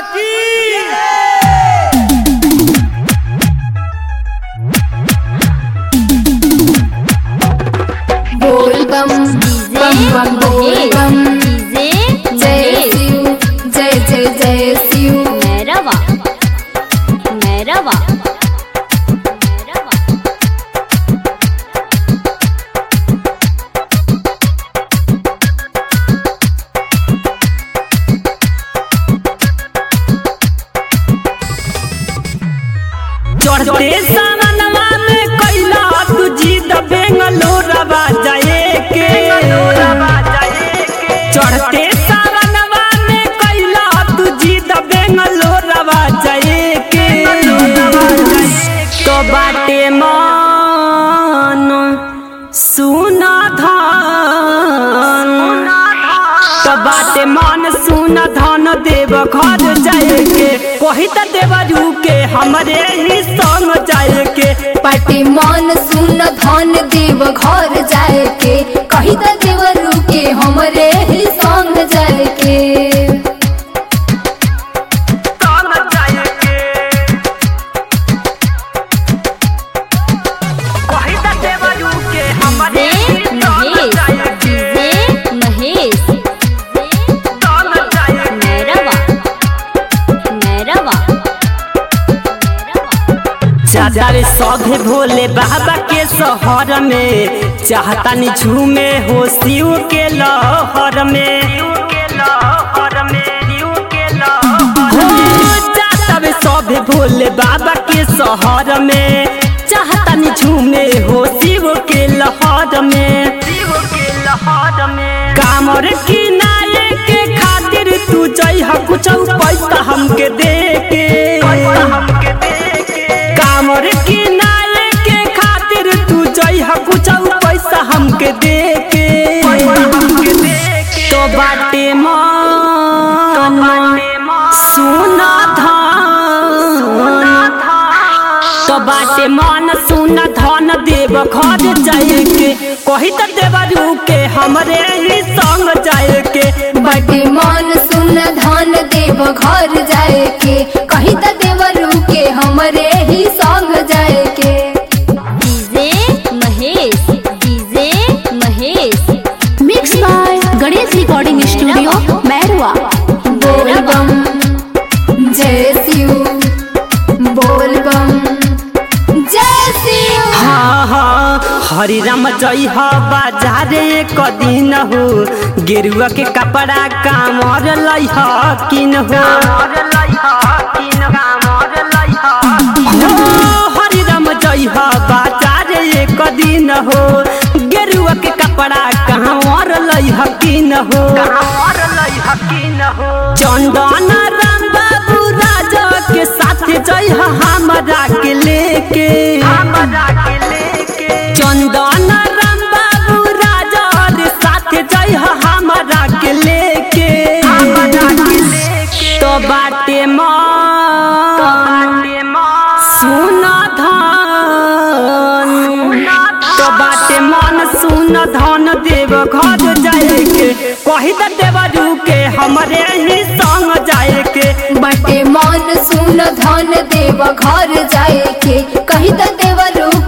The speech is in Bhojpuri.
की बोल बम बम बम बोल बम डीजे जय शिव जय जय जय शिव मैरवा मैरवा मैरवा चढ़ते सावनवा में कैला तू जीत बेंगलोरवा जाए के चढ़ते सावनवा में कैला तू जीत बेंगलोरवा जाए के तो बाटे मन सुना धन तो बाटे मन सुन धन देव घर जाए के कही त देवरू के हमरे ही संग जाए के पाटी मन सुन धन देव घर जाए के कही त देवरू के हमरे ही संग जाए के संग जाए के कही त देवरू के हमरे ही संग जाए के डीजे महेश संग जाए के मैरवा मैरवा चाचा रे सौधे भोले बाबा के शहर में चाहता नि झूमे हो शिव के लहर में हो चाचा रे सौधे भोले बाबा के शहर में चाहता नि झूमे हो शिव के लहर में कामर किनारे के खातिर तू जइह कुछ पैसा हमके दे के कामर किनारे के खातिर तू जइह कुछ पैसा हमके दे के तो बाटे मन सुना धन तो बाटे मन सुन धन देव घर जाए के कही त देवरू के हमरे ही संग जाए के बटे मन सुन धन देव घर जाए के कही त देवरू के हमरे ही संग जाए के DJ Mahesh DJ Mahesh mix by Ganesh recording studio Mairwa बोल बम जय शिव बोल बम जय शिव हाँ हाँ हरि राम जय हो बाजारे एक दिन हो गेरुआ के कपड़ा कामर लई हो किन हो हो, हरि राम जय हो बाजारे एक दिन हो गेरुआ के कपड़ा कामर लई हो किन हो चंदन राम बाबू राजा के साथ जय हो हमरा के लेके चंदन राम बाबू राजा रे साथ जय हो हमरा के लेके तो बाटे मन सुन धन तो बाटे मन सुन धन देव घर जाए के कही त देवरू के हमरे ही संग जाए के बटे मन सुन धन देव घर जाए के कही त देवरू